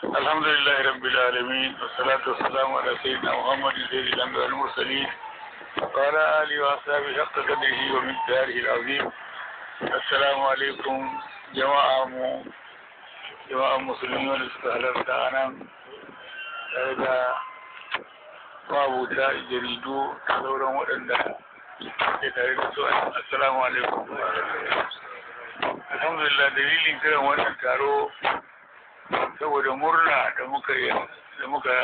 الحمد لله رب العالمين والصلاة والسلام على سيدنا محمد سيد الأنبياء والمرسلين وعلى آله وأصحابه حق قدره ومن داره العظيم السلام عليكم جماعة مو جماعة مسلمين والاستهلال تعالى هذا mabuta jaridu da sauran waɗanda ke tare da su assalamu alaikum alhamdulillah dalilin kiran wannan taro saboda murna da muka yi da muka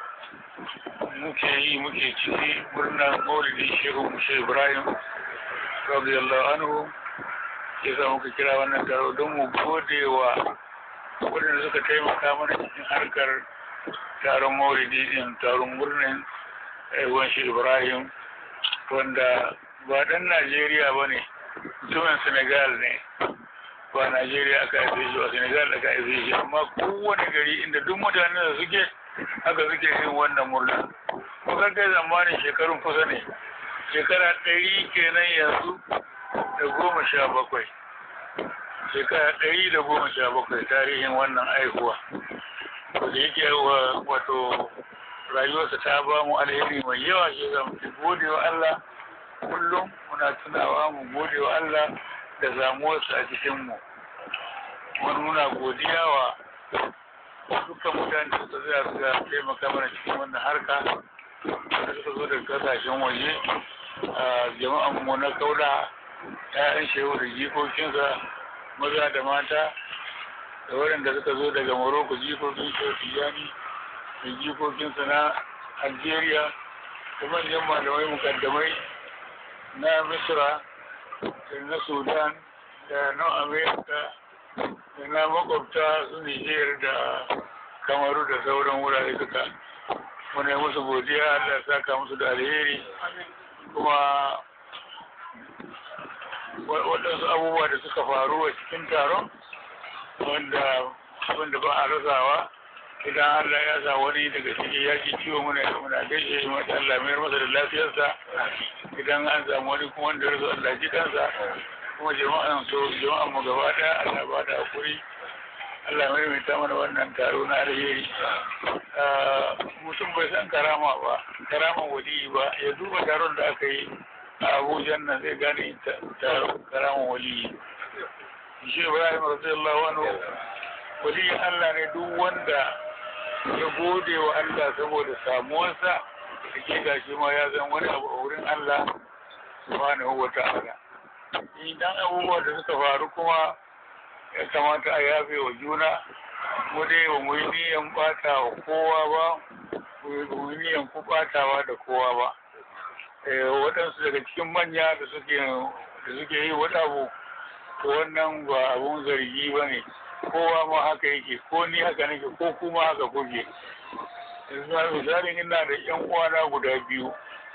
muke yi muke ciki murna maulidin shehu mushe ibrahim radiyallahu anhu ya sa muka kira wannan taro don mu gode wa waɗanda suka taimaka mana cikin harkar taron maulidi din taron murnin aiwon shi ibrahim wanda ba dan najeriya ba ne mutumin senegal ne ba najeriya aka haife shi ba senegal aka haife shi amma kowane gari inda duk mutanen da suke haka suke yin wannan murna kusan kai zamanin shekarun kusa ne shekara ɗari kenan yanzu da goma sha bakwai shekara ɗari da goma sha bakwai tarihin wannan aihuwa da yake wato rayuwarsa ta ba mu alheri mai yawa shi za mu gode wa Allah kullum muna tunawa mu gode wa Allah da zamuwarsa a cikin mu wani muna godiya wa dukkan mutane da suka zai suka taimaka mana cikin wannan harka da suka zo daga kasashen waje a jama'an mu na kaula ya'yan shehu da jikokinsa maza da mata da waɗanda suka zo daga Morocco jikokin Shehu Tijjani da jikokinsa na Algeria da manyan malamai mukaddamai na Misra da na Sudan da na Amerika da na makwabta su Niger da Kamaru da sauran wurare duka muna musu godiya Allah ya saka musu da alheri kuma waɗansu abubuwa da suka faru a cikin taron wanda abinda ba a rasawa idan Allah ya sa wani daga ciki ya ji ciwo muna muna gaishe shi mata Allah mayar masa da lafiyarsa idan an samu wani kuma wanda rasu Allah ji kansa kuma jama'an so jama'an mu gaba daya Allah ba da hakuri Allah mai mai ta mana wannan taro na alheri mutum bai san karama ba karaman wali ba ya duba taron da aka yi a Abuja nan zai gane karaman wali shi Ibrahim radiyallahu anhu waliyin Allah ne duk wanda ya gode wa Allah saboda samuwarsa da ke gashi ma ya zan wani abu a wurin Allah subhanahu wa ta'ala idan abubuwa da suka faru kuma ya kamata a yafe wa juna mu dai ba mu yi niyan bata wa kowa ba mu yi niyan ku batawa da kowa ba waɗansu daga cikin manya da suke yi wani abu to wannan ba abun zargi ba ne kowa ma haka yake ko ni haka nake ko kuma haka kuke yanzu misalin ina da yan uwana guda biyu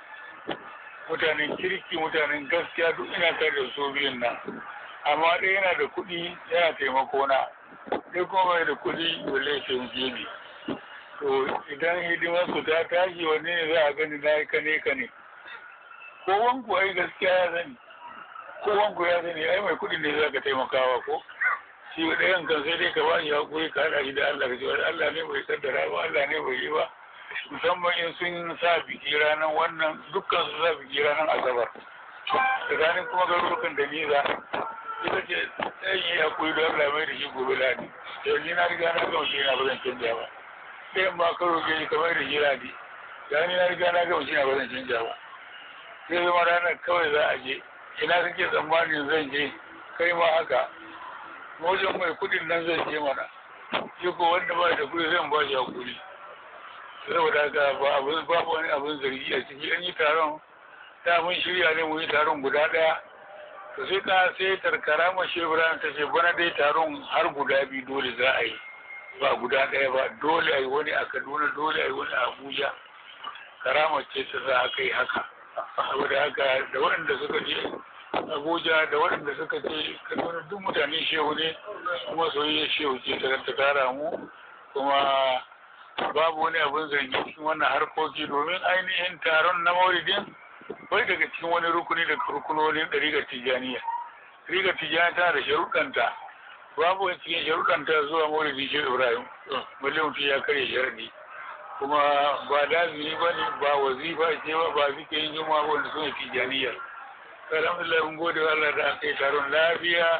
mutanen kirki mutanen gaskiya duk ina tare da su biyun nan amma ɗaya yana da kuɗi yana taimako na ɗaya kuma bai da kuɗi balle taimake ni to idan hidimar su ta tashi wanne ne za a gani na yi kane kane ko wanku ai gaskiya ya sani ko wanku ya sani ai mai kuɗi ne za ka taimakawa ko shi ɗayan kan sai dai ka ba shi hakuri ka haɗa shi da Allah ka ce wani Allah ne bai kaddara ba Allah ne bai yi ba musamman in sun sa biki ranar wannan dukkan su sa biki ranar asabar tsakanin kuma garurukan da niza ita ce ɗayan yi hakuri da Allah mai da shi gobe ladi yau ni na riga na gama shi na ba zan canja ba ɗayan ma karo ke shi kamar da shi ladi ya ni na riga na gama shi na ba zan canja ba sai zama ranar kawai za a je ina kake tsammanin zan je kai ma haka wajen mai kudin nan zai je mana shi ko wanda ba da kudi zan ba shi hakuri saboda haka ba abin babu wani abin zargi a ciki an yi taron ta mun shirya ne mu yi taron guda daya to sai ta sai tarkara ma shebran ta ce bana dai taron har guda biyu dole za a yi ba guda daya ba dole a yi wani a kaduna dole a yi wani a abuja karama ce ta za a kai haka saboda haka da waɗanda suka je abuja da waɗanda suka ce kaduna duk mutane shehu ne kuma soyayya shehu ce ta tara mu kuma babu wani abin zargi cikin wannan harkoki domin ainihin taron na mauridin bai daga cikin wani rukuni daga rukunonin ɗariƙar tijjaniya ɗariƙar tijjaniya tana da sharuɗanta babu wani cikin sharuɗan ta zuwa maulidi shi ibrahim balle mutum ya karya sharaɗi kuma ba lazimi ba ne ba wazifa ce ba ba zikirin juma ba wanda suna tijaniya alhamdulillah mun gode wa Allah da aka yi taron lafiya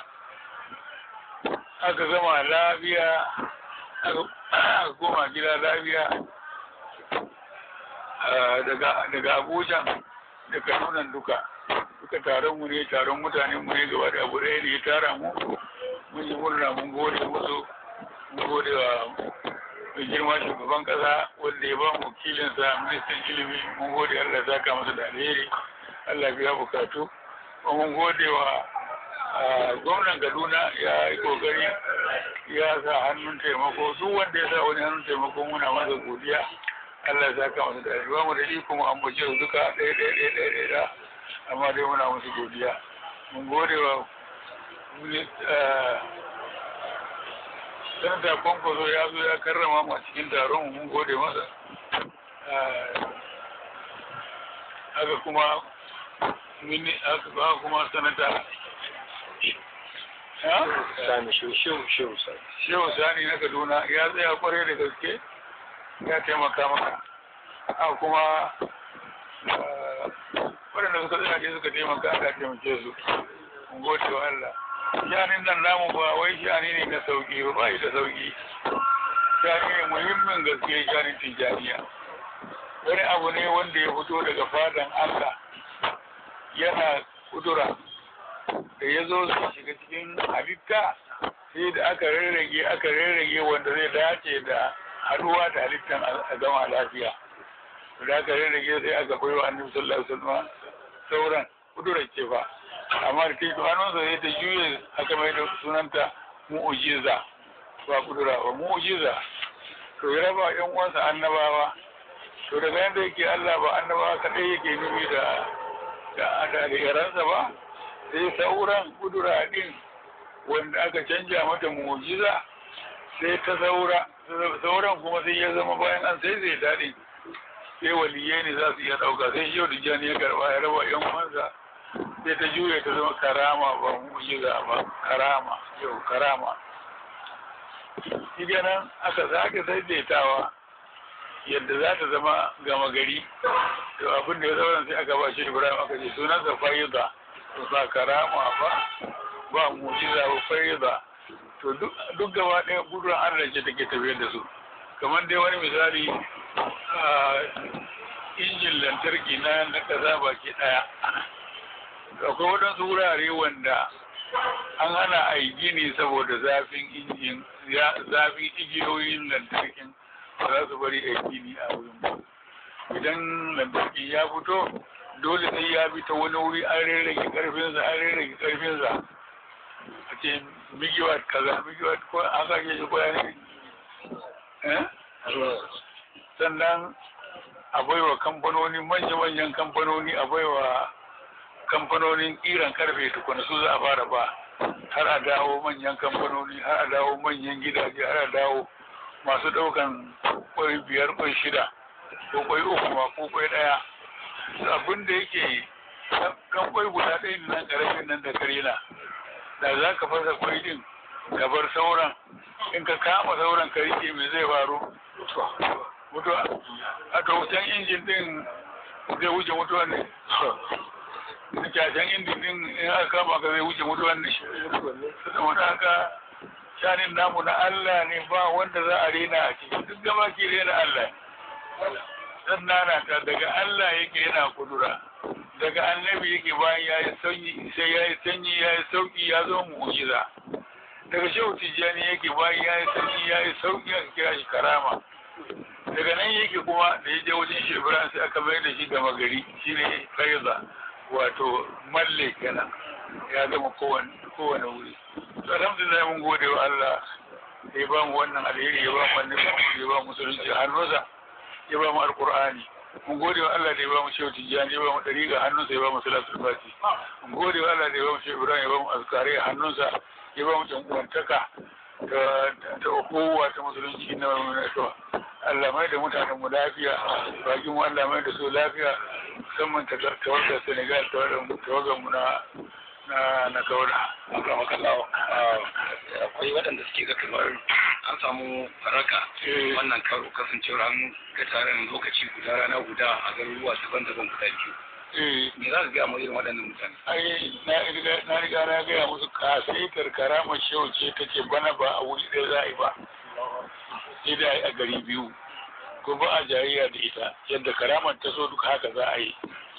aka gama lafiya aka koma gida lafiya daga abuja da kanunan duka duka taron mu ne taron mutanen mu ne gaba da abu ɗaya ne ya tara mu mun yi murna mun gode musu mun gode wa mai girma shugaban kasa wanda ya ba mu kilinsa ministan ilimi mun gode Allah ya saka masa da alheri Allah biya bukatu mun gode wa gwamnan Kaduna ya yi kokari ya sa hannun taimako duk wanda ya sa wani hannun taimako muna masa godiya Allah ya saka masa da alheri ba mu da iko mu ambace su duka ɗaya ɗaya ɗaya ɗaya ɗaya amma dai muna musu godiya mun gode wa sanata kwankwaso ya zo ya karrama mu a cikin taron mun gode masa haka kuma mini haka kuma sanata Sani shehu shehu sani. shehu sani na kaduna ya tsaya kwarai da gaske ya taimaka maka haka kuma waɗanda suka tsaya ne suka taimaka aka taimake su mun gode wa Allah shanin nan namu ba wai shani ne na sauki ba bai da sauki shani ne muhimmin gaske shanin tijaniya wani abu ne wanda ya fito daga fadan Allah yana kudura da ya zo su shiga cikin halitta sai da aka rarrage aka rarrage wanda zai dace da haduwa da halittan a gama lafiya da aka rarrage sai aka bai wa annabi sallallahu alaihi wasallam sauran kudurar ce ba amma da ta yi hannunsa sai ta juye aka mai da sunanta mu'ujiza ba kudura ba mu'ujiza to ya raba yan uwansa annabawa to daga yadda yake Allah ba annabawa kadai yake nufi da da da yaransa ba sai sauran kudura din wanda aka canja mata mu'ujiza sai ta saura sauran kuma sai ya zama bayan an sai zai daɗi sai waliyai ne za su iya ɗauka sai yau da jani ya karɓa ya raba yan uwansa sai ta juya ta zama karama ba mu'jiza ba karama yau karama shi nan aka sake daidaitawa yadda za ta zama gama gari to abin da ya zauna sai aka ba shi ibrahim aka ce sunansa fayyuda ba karama ba ba mu'jiza ba fayyuda to duk gaba ɗaya gudun allah ce take tafiyar da su kamar dai wani misali injin lantarki na na ƙasa baki ɗaya akwai waɗansu wurare wanda an hana a yi gini saboda zafin injin zafin igiyoyin lantarkin ba za su bari a yi gini a wurin idan lantarki ya fito dole sai ya bi ta wani wuri an rarrage karfinsa an rarrage karfinsa a ce migiwat kaza migiwat ko an sake shi ko ne sannan a baiwa kamfanoni manya-manyan kamfanoni a baiwa kamfanonin kiran karfe tukuna su za a fara ba har a dawo manyan kamfanoni har a dawo manyan gidaje har a dawo masu daukan kwai biyar kwai shida ko kwai uku ma ko kwai daya abin da yake kan kwai guda ɗaya ne nan karamin nan da karena da za ka fasa kwai din ka bar sauran in ka kama sauran ka rike me zai faru mutuwa a to wucen injin din zai wuce mutuwa ne kyashen injin din in aka kama ka zai wuce mutuwa ne saboda haka shanin namu na Allah ne ba wanda za a rena a ciki duk gaba ke rena Allah dan nana ta daga Allah yake yana kudura daga annabi yake bayan ya yi sanyi sai ya yi sanyi ya yi sauki ya zo mu'jiza daga shehu tijjani yake bayan ya yi sanyi ya yi sauki aka kira shi karama daga nan yake kuma da ya je wajen shi ibrahim sai aka mai da shi gama gari shine faiza wato malle kenan ya gama kowane kowane wuri alhamdulillah mun gode wa Allah da ya ba mu wannan alheri ya ba mu wannan ya ba mu musulunci hannunsa ya ba mu alqur'ani mun gode wa Allah da ya ba mu shehu tijjani ya ba mu dariƙa hannunsa ya ba mu salatul fati mun gode wa Allah da ya ba mu shehu ibrahim ya ba mu azkari hannunsa ya ba mu jankuwantaka ta ta kowa ta musulunci na mai Allah mai da mutanen mu lafiya bakin mu Allah mai da su lafiya musamman ta tawagar Senegal tawagar mu na na na kaura Maka makallawa akwai waɗanda suke ga kamar an samu faraka wannan karo kasancewar an ga taron lokaci guda rana guda a garuruwa daban-daban guda biyu. eh Me za ka gaya mu irin waɗannan mutane? ai na riga na riga na gaya musu kasaitar karamar shehu ce ta ce bana ba a wuri ɗaya za a yi ba sai da a gari biyu ko ba a jayayya da ita yadda karamar ta so duka haka za a yi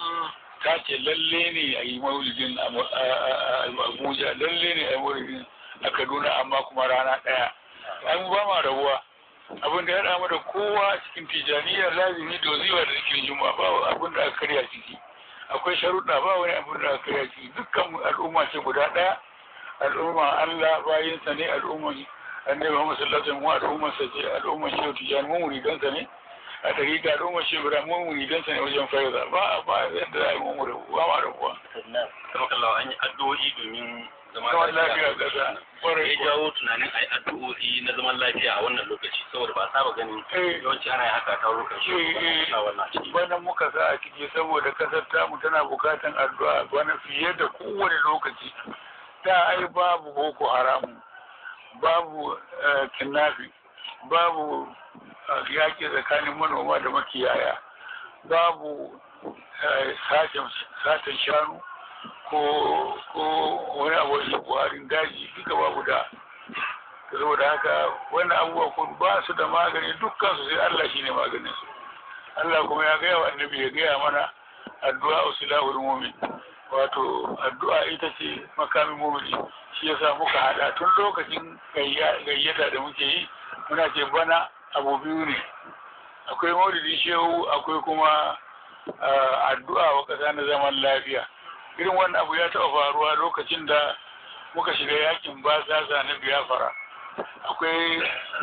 ta ce lalle ne a yi maulidin a Mu- a- a- a abuja lalle ne a yi maulidin a kaduna amma kuma rana ɗaya an ba ma rabuwa abin da ya haɗa mu da kowa cikin tijaniyar lazimi da waziwa da cikin juma'a ba abin da aka karya ciki akwai sharuɗa ba wani abin da aka karya ciki dukkan mu al'umma ce guda ɗaya al'umma Allah bayinsa ne al'umman annabi Muhammad sallallahu alaihi wasallam al'umman sa ce al'umman shehu tijani mu muridansa ne a dariƙa al'umman shehu Ibrahim mu muridansa ne wajen fayyaza ba ba yadda za a yi mu rabu ba ma rabuwa Kama kallawa an yi addu'o'i domin zama zaman lafiya ƙasa ƙwarai ya jawo tunanin a yi addu'o'i na zaman lafiya a wannan lokaci saboda ba a saba ganin Eh. yawanci ana yin haka a tarukan shi Eh, eh. a wannan ciki. bana muka sa a ciki saboda kasar tamu tana bukatan addu'a bana fiye da kowane lokaci da ai babu boko haramu babu eh, kidnapping babu eh, yaƙi tsakanin manoma da makiyaya babu eh, satan satan shanu ko ko wani abu da buharin daji duka babu da saboda haka wannan abubuwa kun ba su da magani dukkan su sai Allah shine maganin su Allah kuma ya gaya wa annabi ya gaya mana addu'a usilahul mu'min wato addu'a ita ce makamin mu'mini shi yasa muka hada tun lokacin gayya- gayyata da muke yi muna ce bana abu biyu ne akwai maulidi shehu akwai kuma ah, addu'a wa ƙasa na zaman lafiya irin wannan abu ya taɓa faruwa lokacin da muka shiga yakin basasa na biyafara akwai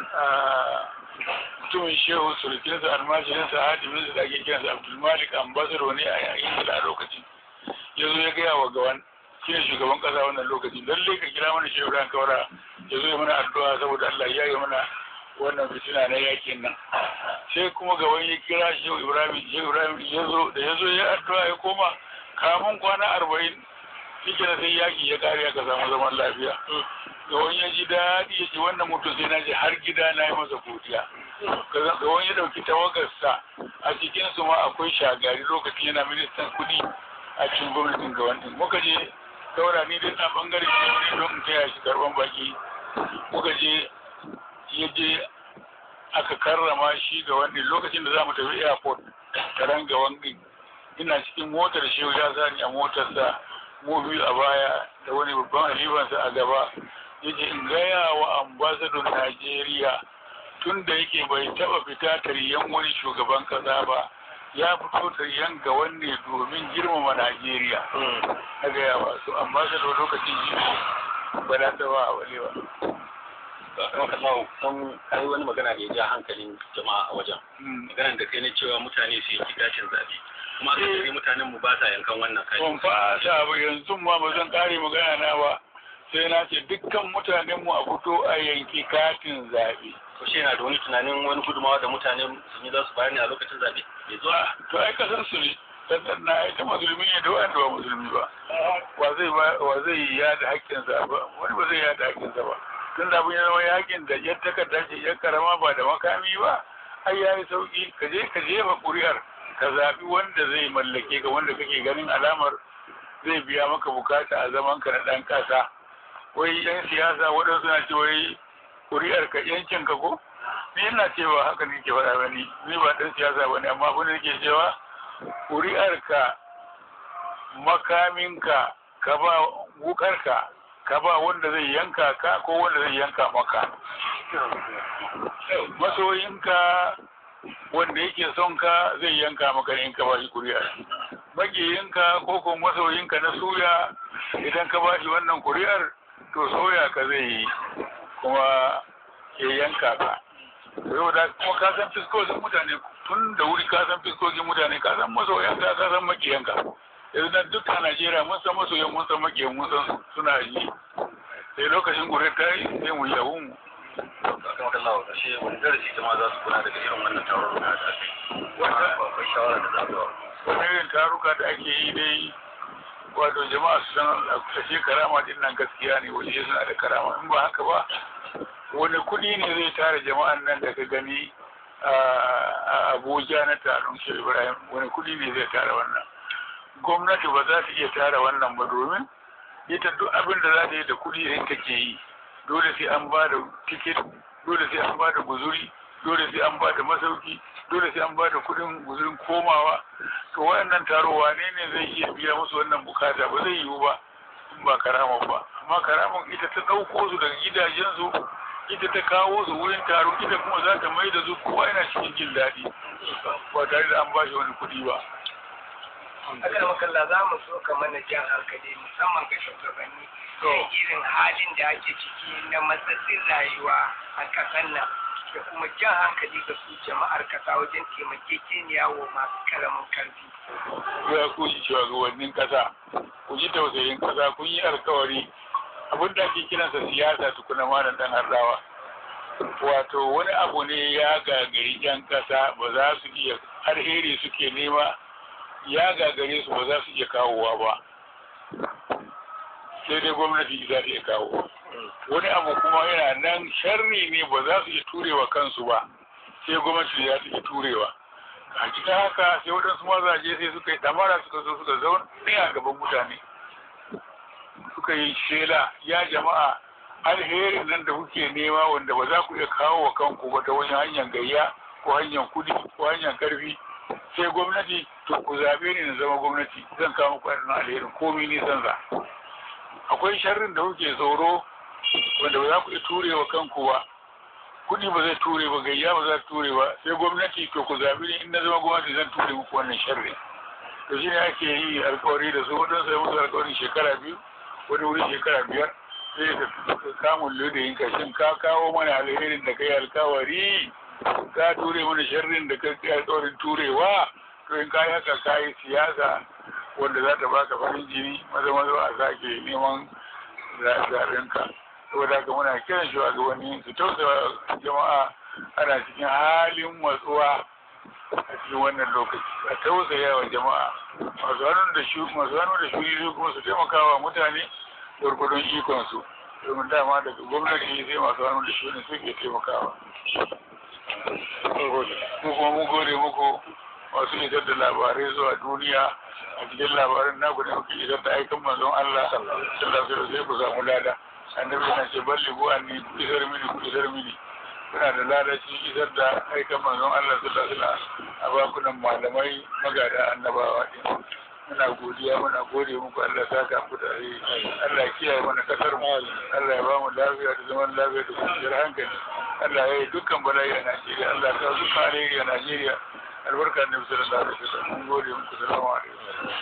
ah, mutumin shehu surukinsa almajirinsa hadiminsa da ake kiransa abdulmalik ambasado ne a yayin da a lokacin ya zo ya gaya wa gawan shi ne shugaban kasa wannan lokaci lallai ka kira mana shehu ran kawara ya zo ya mana addu'a saboda Allah ya yi mana wannan fitina na yakin nan sai kuma gaban ya kira shehu ibrahim shehu ibrahim ya zo da ya zo ya addu'a ya koma kamun kwana arba'in shi kenan sai yaki ya kare aka samu zaman lafiya ga wani ya ji daɗi ya ce wannan mutum sai na je har gida na yi masa godiya ga wani ya ɗauki tawagarsa a cikin su ma akwai shagari lokacin yana ministan kuɗi a cikin gwamnatin ga wani muka je saura ni dai na bangare ne don in taya shi karban baki muka je ya je aka karrama shi ga wani lokacin da za mu tafi airport taron ga wani ina cikin motar shi ya sa ni a motarsa mu biyu a baya da wani babban halifansa a gaba yace in gaya wa ambasadon Najeriya tun da yake bai taba fita taryan wani shugaban kasa ba ya fito taryan ga wanne domin girmama Najeriya na gaya wa su ambasadon lokacin shi ne ba da ta ba a walewa Kama kun kai wani magana da ya ja hankalin jama'a a wajen. Maganar da kai na cewa mutane su yanki gashin zaɓe. Kuma aka Eh. tsari mutanen mu ba sa yankan wannan kashi. ban fata ba yanzu ma ba zan kare magana na ba sai na ce dukkan mutanen mu a fito a yanki katin zaɓe Ko shi yana da wani tunanin wani gudumawa da mutane sun yi za su bayar ne a lokacin zaɓe. Bai zuwa. to ai kasan su ne sannan na ita musulmi ne da wanda ba musulmi ba wa zai ba wa zai yi yada haƙƙinsa ba wani ba zai yada haƙƙinsa ba tun da abin ya zama yakin da ya takarda ce ya karama ba da makami ba ai ya yi sauƙi ka je ka jefa ƙuri'ar ka zaɓi wanda zai mallake ka wanda kake ganin alamar zai biya maka bukata a zaman ka na ɗan ƙasa wai yan siyasa waɗansu na ce wai ƙuri'ar ka yancin ka ko ni ina cewa haka ne ke faɗa ba ni ni ba ɗan siyasa ba ne amma abin da nake cewa ƙuri'arka makaminka ka ba wukarka ka ba wanda zai yanka ka ko wanda zai yanka maka masoyinka wanda yake son ka zai yanka maka in ka ba shi ƙuri'ar magiyinka ko kuma masoyinka na suya idan ka ba shi wannan ƙuri'ar to soya ka zai yi kuma ya yanka ka saboda kuma ka san fiskokin mutane tun da wuri ka san fiskokin mutane ka san masoyanka ka san makiyanka yanzu na duk a Najeriya mun san masoyan mun san makiyan mun san suna yi sai lokacin gure ta yi sai mu yahu mu Akan wata lawa ƙarshe wani darasi jama'a za su kula daga irin wannan taron da aka yi. Wanda akwai shawara da za su wani irin taruka da ake yi dai wato jama'a su san ashe karama din nan gaskiya ne wani suna da karama in ba haka ba wani kuɗi ne zai tara jama'an nan da ka gani a abuja na taron shi ibrahim wani kuɗi ne zai tara wannan gwamnati ba za ta iya tara wannan ba domin ita duk abin da za ta yi da kuɗi ne take yi dole sai an ba da tiket dole sai an ba da guzuri dole sai an ba da masauki dole sai an ba da kuɗin guzurin komawa to wayannan taro wane ne zai iya biya musu wannan bukata ba zai yiwu ba in ba karaman ba amma karaman ita ta ɗauko su daga gidajensu ita ta kawo su wurin taro ita kuma za ta mai da su kowa yana cikin jin daɗi ba tare da an ba shi wani kuɗi ba. Allah makalla za mu so ka mana jan hankali musamman ga shugabanni kan irin halin da ake ciki na matsatsin rayuwa a ƙasar nan da kuma jan hankali ga su jama'ar kasa wajen taimakekeniya wa masu karamin karfi. Ya ku ji shugabannin kasa, ku ji tausayin kasa, kun yi alkawari abin da ake kiransa siyasa tukuna ma dan hardawa. Wato wani abu ne ya gagari 'yan kasa ba za su iya alheri suke nema ya gagare su ba za su iya kawowa ba. Sai dai gwamnati za ta iya kawo. Wani abu kuma yana nan sharri ne ba za su iya turewa kansu ba. Sai gwamnati za ta iya turewa. a cikin haka sai waɗansu mazaje sai suka yi ɗamara suka zo suka zaune a gaban mutane suka yi shela ya jama'a alherin nan da kuke nema wanda ba za ku iya kawo wa kanku ba ta wani hanyar gayya ko hanyar kudi ko hanyar karfi sai gwamnati to ku zaɓe ni na zama gwamnati zan kawo muku wannan alherin komi nisan za akwai sharrin da kuke tsoro wanda ba za ku iya ture wa kanku ba kuɗi ba zai ture ba gayya ba za ta ture ba sai gwamnati to ku zaɓi ni in na zama gwamnati zan ture muku wannan sharri to shi ne ake yi alkawari da su wadansu ya musu alkawarin shekara biyu wani wuri shekara biyar sai ka kamun lodayin ka shin ka kawo mana alherin da kai alkawari ka ture mana sharrin da kai alkawarin turewa to in kayi haka kayi siyasa wanda za ta baka farin jini maza maza a sake neman zaɓen ka saboda haka muna kiran shugabanni su tausaya jama'a ana cikin halin matsuwa a cikin wannan lokaci a tausaya wa jama'a masu hannu da shu masu hannu da shuri su kuma su taimaka wa mutane gwargwadon ikon su domin dama daga gwamnati sai masu hannu da shuri suke taimakawa mu kuma mun gode muku masu isar da labarai zuwa duniya a cikin labarin naku ne muke isar da aikin manzon Allah sallallahu alaihi wasallam sai ku samu lada annabi yana ce balli bu anni ku isar mini ku isar mini kuna da ladaci isar da aikan manzon Allah sallallahu alaihi wasallam a bakunan malamai magada annabawa din muna godiya muna gode muku Allah saka ku da rai Allah kiyaye mana kasar mu Allah ya ba mu lafiya da zaman lafiya da kwanciyar hankali Allah ya yi dukkan bala'i a Najeriya Allah ya kawo dukkan alheri a Najeriya albarka annabi sallallahu alaihi wasallam mun gode muku salamu alaikum